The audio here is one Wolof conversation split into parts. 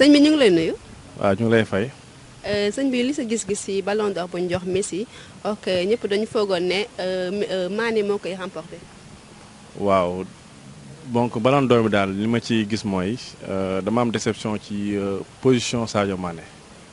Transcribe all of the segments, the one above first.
sëñ bi ñu ngi lay nuyu. waaw ñu ngi lay fay. sëñ bi li sa gis-gis ci ballon d'or bu ñu jox Messi ok ñëpp dañu foogoon ne Mané moo koy remporté. waaw donc ballon d'or bi daal li ma ci gis mooy dama am déception ci position Sadio Mané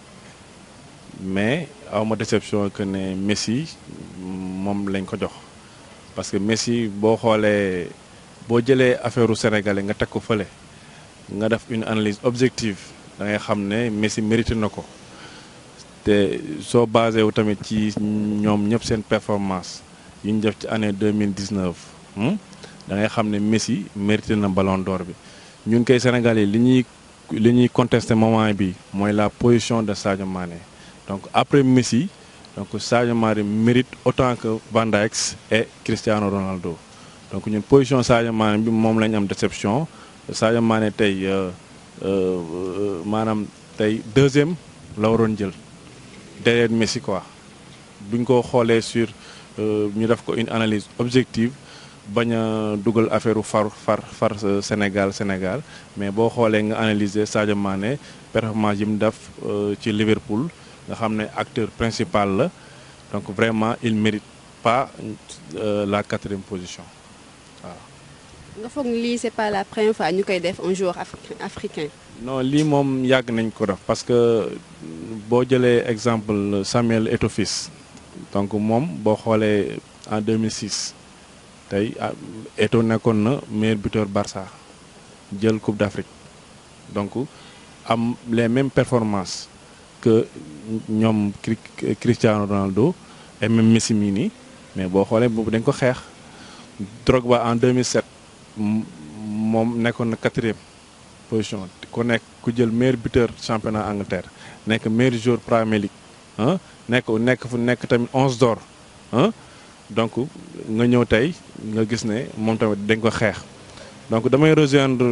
mais aw ma déception que ne Messi moom lañ ko jox parce que Messi boo xoolee boo jëlee affaire u sénégalais nga teg ko fële nga def une analyse objective da ngay xam ne Messi mérité na ko te soo basé wu tamit ci ñoom ñëpp seen performance yu ñu def ci année 2019 da ngay xam ne Messi mérité na ballon d'or bi ñun koy Sénégalais li ñuy li ñuy contesté moment bi mooy la position de Sadio Mané donc après Messi donc Sadio Mané mérite autant que Van Dijk et Cristiano Ronaldo donc ñun position Sadio Mané bi moom la ñu am déception Sadio Mané tey maanaam tey deuxième la waroon jël derrière Messi quoi buñ ko xoolee sur ñu def ko une analyse objective bañ a dugal affaire far far far Sénégal Sénégal mais boo xoolee nga analyser Sadio Mané performance yi mu def ci Liverpool nga xam ne acteur principal la donc vraiment il mérite pas la quatrième position waaw. nga foog ni lii c'est pas la première fois ñu koy def un joueur africain. non lii moom yàgg nañ ko def parce que boo jëlee exemple Samuel Eto'o fils donc moom boo xoolee en 2006 tey Eto'o nekkoon na meilleur buteur Barça jël Coupe d'Afrique donc am les mêmes performances que ñoom Cristiano Ronaldo et même Messi mii nii mais boo xoolee boobu dañ ko xeex Drogba en 2007 moom nekkoon na quatrième position ku nekk ku jël meilleur buteur championnat Angleterre nekk meilleur joueur Premier League ah nekk nekk fu nekk tamit onze d'or ah donc nga ñëw tey nga gis ne moom tamit dañ ko xeex donc damay rejoindre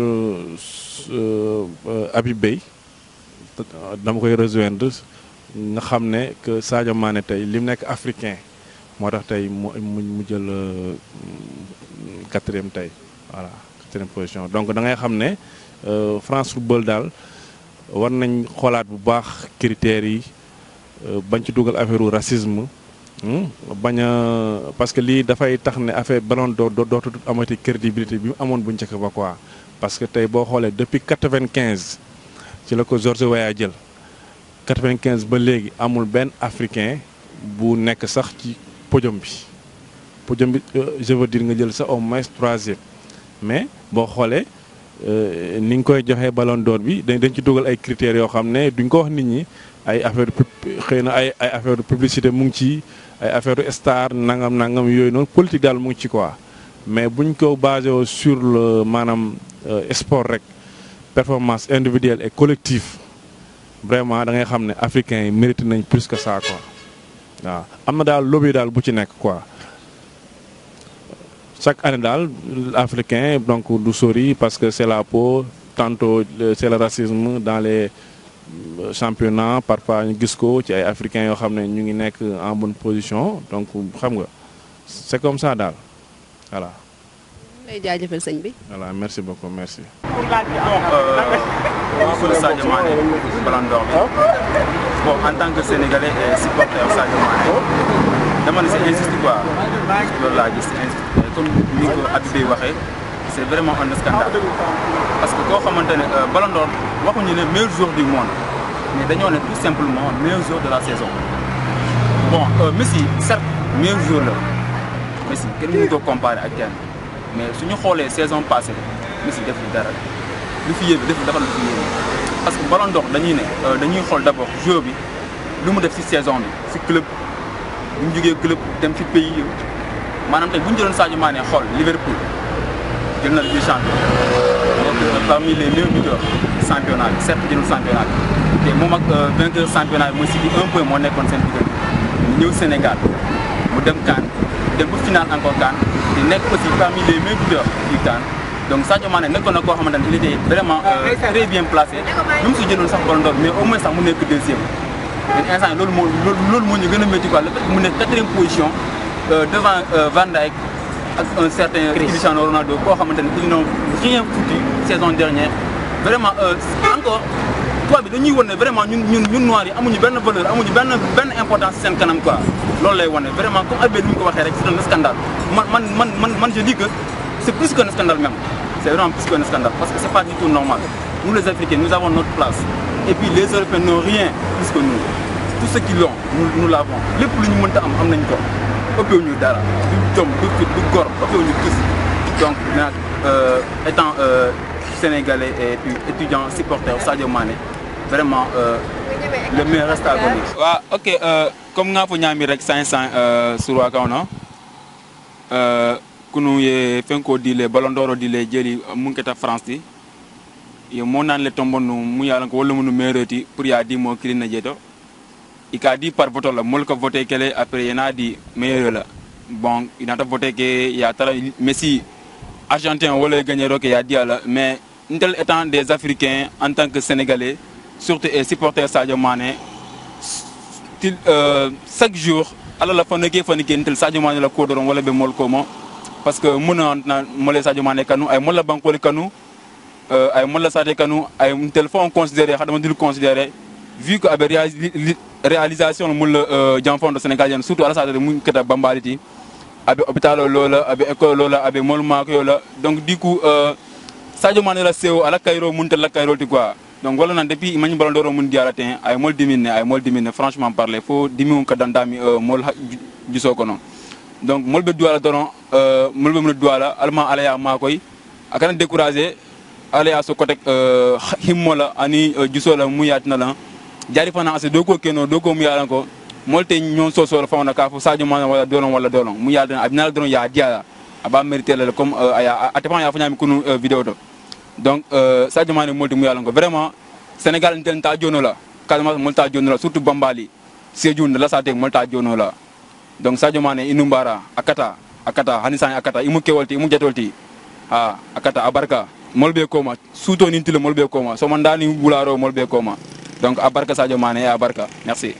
Habib Beye dama koy rejoindre nga xam ne que Sadio Mané tey li mu nekk africain moo tax tey mu mu jël quatrième tey voilà quatrième position donc da ngay xam ne France football daal war nañ xoolaat bu baax critères yi bañ ci dugal affaire u racisme bañ a parce que lii dafay tax ne affaire ballon d'or dootu amati crédibilité bi mu amoon bu njëkk ba quoi parce que tey boo xoolee depuis quatre-vingt-quinze ci la ko George Weah jël quatre-vingt-quinze ba léegi amul benn africain bu nekk sax ci podium bi podium bi je veux dire nga jël sax au moins troisième mais boo xoolee ni nga koy joxee ballon d'or bi dañ dañ ci dugal ay critères yoo xam ne duñ ko wax nit ñi ay affaire xëy na ay ay affaire publicité mu ngi ci ay affaire star nangam nangam yooyu noonu politique daal mu ngi ci quoi mais buñ ko basé sur le maanaam sport rek performance individuelle et collective vraiment da ngay xam ne africains yi mérité nañ plus que ça quoi waaw am na daal lobby daal bu ci nekk quoi chaque année daal africain donc du sori parce que c'est la peau tantôt c'est le racisme dans les championnats parfois ñu gis ko ci ay africains yoo xam ne ñu ngi nekk en bonne position donc xam nga c'est comme ça daal voilà. lay jaajëfal sëñ bi. voilà merci beaucoup merci. pour Sadio Mané Ballon d'Or bi bon en tant que sénégalais et supporter Sadio Mané dama ne c'est injuste quoi loolu laa gis injuste comme ni ko Habib waxee c'est vraiment un scandale parce que koo xamante ne Ballon d'Or waxuñu ne meilleur joueur du monde mais dañoo ne tout simplement meilleur joueur de la saison bon Messi certes meilleur joueur la Messi kenn mënu ko comparer ak kenn mais suñu xoolee saison passée Messi def li dara lu fi yéeme def dafa lu fi yéeme parce que Ballon d'Or dañuy ne dañuy xool d'abord joueur bi lu mu def ci saison bi ci club bu ñu jógee club dem ci pays yi maanaam tey bu ñu jëloon Sadio Mané xool Liverpool jël na Ligue des champions donc parmi les meilleurs buteurs championnat bi certes jëlul championnat bi te moom ak vainqueur championnat bi mooy City un point moo nekkoon seen diggante mu ñëw Sénégal mu dem CAN dem ba final encore CAN te nekk aussi parmi les meilleurs buteurs du CAN donc Sadio Mané nekkoon na koo xamante ne il était vraiment très bien placé même su jëloon sax Ballon d'Or mais au moins sax mu nekk deuxième mais instant loolu moo loolu moo ñu gën a métti quoi le fait que mu nekk quatrième position devant Van Dijk ak un certain Cristiano Ronaldo koo xamante ne ils n'ont rien foutu saison dernière vraiment encore bi dañuy wane vraiment ñun ñun ñun noirs yi amuñu benn valeur amuñu benn benn importance seen kanam quoi loolu lay wane vraiment comme Albert ni mu ko waxee rek c'est un scandale man man man man man je dis que c'est plus qu'un scandale même c'est vraiment plus qu'un scandale parce que c'est pas du tout normal nous les Africains nous avons notre place et puis les Européens n'ont rien plus que nous tout ce qu'ils ont nous nous l'avons lépp lu ñu mënta am am nañ ko ëppewu ñu dara du jom du fit du gor ëppewu ñu gis donc nag étant euh, sénégalais et puis étudiant supporter Sadio Mané vraiment euh, le meilleur reste à venir. waaw ok euh, comme nga fo ñaami rek sain sain surwa kawno kunu ye fenko dile ballon d'or dile jeli munketa france ti ye mo nan le tombo nu mu yalan ko wala mu mereti pour ya di mo kilina jeto i ka di par vote la mol ko voté kele après yana di meilleur la bon il a voté que ya tara messi argentin wala gagné roke ya di ala mais ntel étant des africains en tant que sénégalais surtout et supporter Sadio Mané til euh, chaque jour ala la fanake fanake ntel Sadio Mané la ko doron wala be mol ko mo parce que muna na mole Sadio Mané kanu ay mola bankole kanu euh, ay mola sate kanu ay ntel fo on considérer hadama dil considérer vu que abe réali réalisation mul euh, janfon do sénégalien surtout ala sate mun keta bambaliti abe hôpital lola abe école lola abe mol mako yola donc du coup euh, Sadio Mané la sewo ala kayro mun tel la kayro ti quoi donc wala nan depuis imagne ballon d'or mun diala ten ay mol dimine ay mol dimine franchement parler fo dimi ka dandami euh, mol juso ko non donc mol be duala doron euh, mol be mun duala alma ala ya makoy akana décourager ala ya so kotek euh, himmola ani euh, juso la mu yatina la jari fana ase doko keno doko mu yalan ko molte ñon so so la fawna ka fo Sadio Mané wala dolon wala dolon mu yaldan abinala doron ya diala aba mérité la comme euh, aya atepan ya fanyami kunu euh, vidéo to donc euh, Sadio Mané molti mu yalan ko vraiment Sénégal ntel ta jono la Casamance molta jono la surtout Bambali Sédhiou la sate molta jono la donc Sadio Mané inumbara akata akata hani sani akata imu kewolti imu jetolti ha akata abarka molbe koma suto nintile molbe koma so mandani bularo molbe koma donc abarka Sadio Mané et abarka merci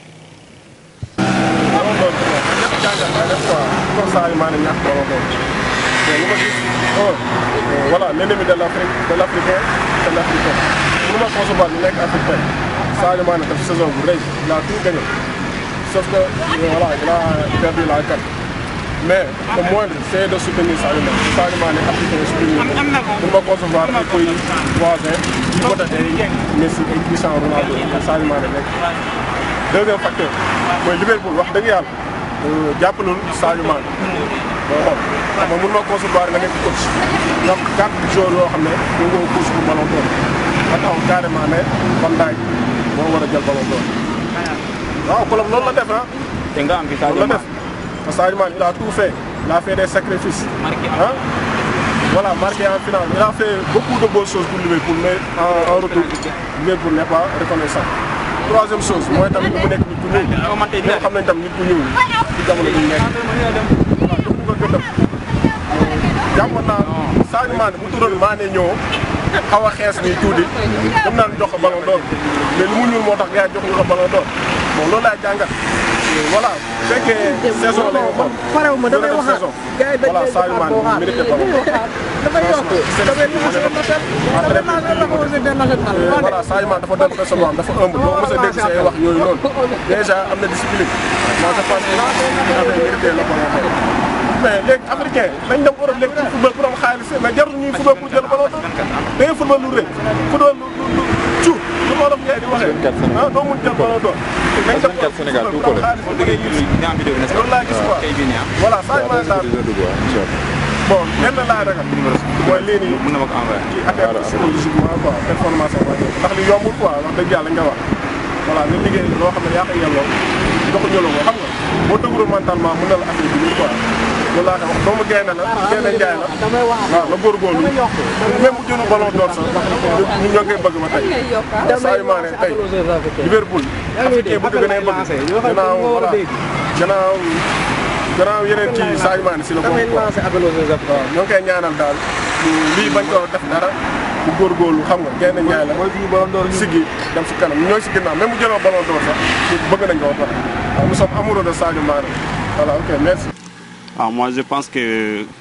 Sadio Mané ñàkk ballon d'or mais lu ma gis un voilà l'ennemi de l'Afrique de l'Africain c'est l'Africain mënu ma concevoir ñu nekk africain Sadio Mané def saison bu rëy il a tout gagné sauf que voilà il a perdu la CAN mais le moindre c'est de soutenir Sadio Mané Sadio Mané africain soutenir ko mënu ma concevoir ay pays voisins di voté ay Messi ay Cristiano Ronaldo Sadio Mané nekk deuxième facteur mooy Liverpool wax dëgg yàlla jàppalul Sadio Mané boo xool xam nga mun ma concevoir nga nekk coach nga am quatre joueurs yoo xam ne ñoo ngi coach pour ballon d'or nga taxaw carrément ne Van Dijk moo war a jël ballon d'or waaw Colom loolu la def ah te nga am bi loolu la def parce que Sadio Mané il a tout fait il a fait des sacrifices ah voilà marqué en finale il a fait beaucoup de bonnes choses pour Liverpool mais en, en retour Liverpool n'est pas reconnaissant troisième chose mooy tamit mu nekk nit ku ñuul ñoo xam nañ tam nit ku ñuul ci jamono bi ñu nekk voilà jox ko gëddam jàppoon naa Sadio Mané bu turoon Mané ñëw xaw a xees nii tuuti dem naan jox ko ballon d'or mais lu mu ñuul moo tax gars yi jox ñu ko ballon d'or bon loolu laay jàngat voilà bu fekkee saison la ñu xool parew ma damay wax saison gars yi dañ voilà koy Sadio Mané waxaat mérité ballon d'or damay yokk damay commencé natal damay naan la commencé international voilà Sadio Mané dafa doon personne boo xam dafa ëmb boo mos a dégg say wax yooyu noonu déjà am na discipline moi je pense que dina mérité la ballon d'or mais léegi africain dañ dem Europe léegi pour football pour am xaalis mais jarul ñuy football pour jël ballon d'or da ngay football lu rëy football lu lu lu cu lu ma doon ngay di waxee ah doo mun jël ballon d'or dañ dem Europe Sénégal tout collé loolu laa gis quoi voilà Sadio Mané daal bon lenn laa ragal mooy lii nii mën na ma ko envoyé ci affaire psychologiquement quoi performance am ndax li yombul quoi wax dëgg yàlla nga wax voilà nga liggéey loo xam ne yaa ko yelloo joxuñu la ko xam nga boo dëgërul mentalement mën na la affaire bi quoi loolu laa koy wax doomu gaynde la gaynde njaay la damay wax waaw la góorgóorlu même bu jëlu ballon d'or sax ñu ñoo koy bëgg ba tey Sadio Mané tey Liverpool africain bu ko gënee bëgg gannaaw voilà gannaaw gannaaw yeneen ci Sadio Mané si la damay bokk quoi lancé appel aux jeunes waaw ñoo ngi koy ñaanal daal lii bañ ko def dara bu góorgóorlu xam nga gaynde njaay la siggi dem si kanam ñooy si ginnaaw même bu jëloo ballon d'or sax bëgg nañ ko ba pare waaw nous sommes amoureux de Sadio Mané voilà ok merci waaw moi je pense que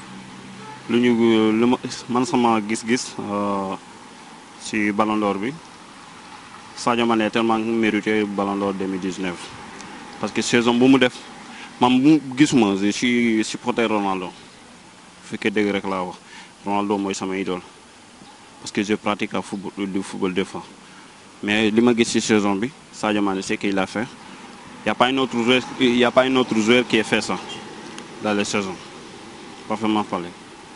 lu ñu lu ma man sama gis-gis euh, ci Ballon d'Or bi Sadio Mané a tellement mérité Ballon d'Or 2019 parce que saison bu mu def man bu gisuma je suis supporter Ronaldo bu fekkee dëgg rek laa wax Ronaldo mooy sama idole parce que je pratique à football du football des fois mais li ma gis ci saison bi Sadio Mané c'est qu'il a fait y a pas un autre joueur y a pas un autre joueur qui a fait ça dans les saisons parfaitement parlé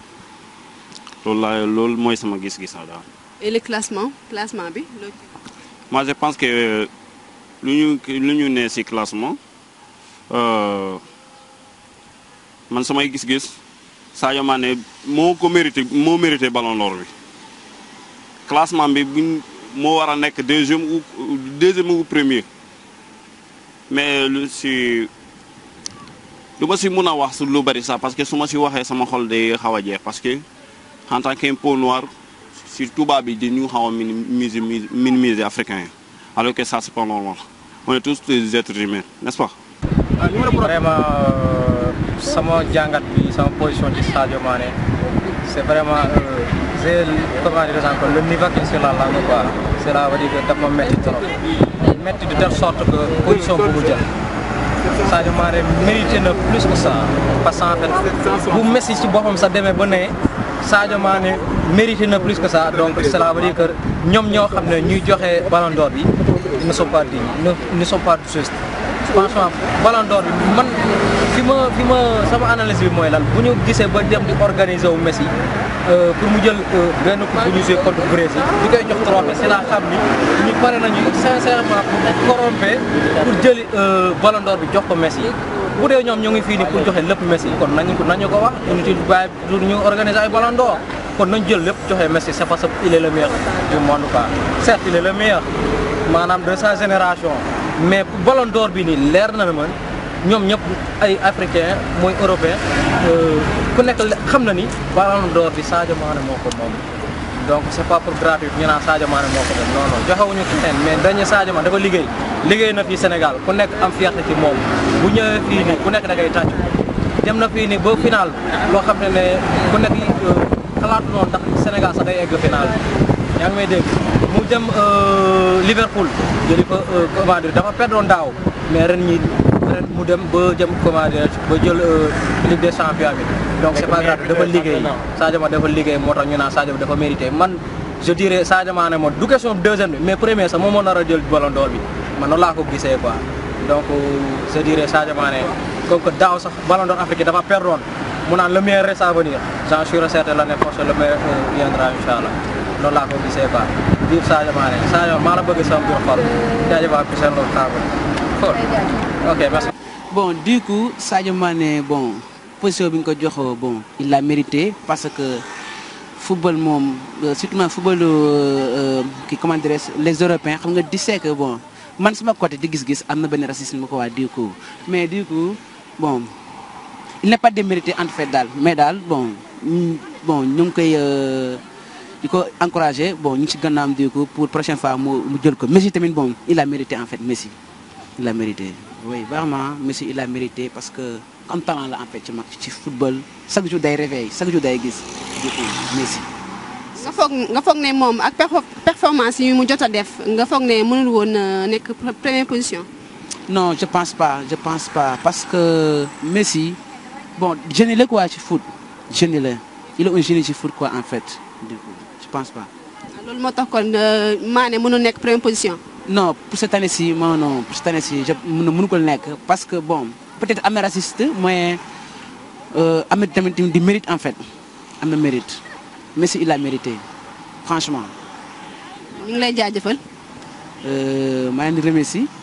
loolu laa loolu mooy sama gis-gis daal. et le classement classement bi loo ci- moi je pense que lu ñu lu ñu ne ci classement euh, man samay gis-gis Sadio Mané moo ko mérité moo mérité ballon d'or bi classement bi buñ moo war a nekk deuxième ou deuxième ou premier mais lu ci du ma ci mun a wax su lu bari sax parce que su ma ci waxee sama xol day xaw a jeex parce que en tant qu'un peau noire si tubaab bi dañu xaw a minimiser minimiser africain yi alors que ça c'est pas normal on est tous des êtres humains n'est-ce pas. vraiment sama jàngat bi sama position ci Sadio Mané c'est vraiment j'ai comment dire encore le niveau qu'il sur la langue quoi cela veut dire que daf ma métti trop métti de telle sorte que position bu mu jël Sadio Mané mérité na plus que ça parce que en fait bu Messi ci boppam sax demee ba ne Sadio Mané mérité na plus que ça donc cela veut dire que ñoom ñoo xam ne ñuy joxe ballon d'or bi ils ne sont pas dignes ils ne sont pas justes franchement ballon d'or bi man fi ma fi ma sama analyse bi mooy lan bu ñu gisee ba dem di organiser wu Messi euh, pour mu jël euh, benn coupe bu ñu joué contre Brésil di koy jox trophée c'est la xam ni ñu pare nañu sincèrement pour corrompre pour jëli euh, ballon d'or bi jox ko Messi bu dee ñoom ñu ngi fii ni pour joxe lépp Messi kon nañu ko nañu ko wax ñu ci bàyyi du ñu organiser ay ballon d'or kon nañ jël lépp joxe Messi c'est parce que il est le meilleur du monde quoi certes il est le meilleur maanaam de sa génération mais ballon d'or bi nii leer na ne man ñoom ñëpp ay africain mooy européen ku nekk xam na ni ballon d'or bi Sadio Mané moo ko moom donc c'est pas pour gratuit ñu naan Sadio Mané moo ko moom non non joxewuñu keneen mais dañu Sadio Mané dafa liggéey liggéey na fii Sénégal ku nekk am fierté ci moom bu ñëwee fii nii ku nekk da ngay tàcc dem na fii nii ba final loo xam ne ne ku nekk xalaatu noonu ndax Sénégal sax day egg final yaa ngi may dégg mu dem Liverpool jëli fa comment dire dafa perdre daaw mais ren ñi ren mu dem ba jëm comment dire ba jël Ligue des champions bi donc c'est pas grave dafa liggéey Sadio Mané dafa liggéey moo tax ñu naan Sadio dafa mérité man je dirais Sadio Mané moom du question deuxième bi mais premier sax moom moo nar a jël ballon d'or bi man noonu laa ko gisee quoi donc je dirais Sadio Mané comme que daaw sax ballon d'or Afrique dafa perdre mu naan le meilleur reste à venir j'en suis certain l'année prochaine le meilleur viendra inchallah noonu laa ko gisee quoi vive Sadio Mané Sadio maa la bëgg sama biir xol jaajëf waa Pisane Lo table fort ok merci. bon du coup Sadio Mané bon position bi nga ko jox bon il l'a mérité parce que football moom surtout man football ki comment dirais les européens xam nga di sais que bon man sama côté di gis-gis am na benn racisme ko waa du coup mais du coup bon il n'est pas démérité en fait daal mais daal bon bon ñu ngi koy di ko encourager bon ñu ngi ci gannaam du coup pour prochaine fois mu mu jël ko Messi tamit bon il a mérité en fait Messi il a mérité oui vraiment Messi il a mérité parce que comme talent la en fait ci mag ci football chaque jour day réveil chaque jour day gis du coup Messi. nga foog nga foog ne moom ak performance yi mu jot a def nga foog ne mënul woon nekk première position. non je pense pas je pense pas parce que Messi bon génie la quoi ci foot génie la il est un génie ci foot quoi en fait du coup je pense pas. loolu moo tax kon Mané mënul nekk première position. non pour cette année-ci non non pour cette année-ci je mënu mënu ko nekk parce que bon peut-être am na raciste mais am na tamit di mérite en fait am na mérite Messi il a mérité franchement. ñu ngi lay jaajëfal. maa ngi leen di remercier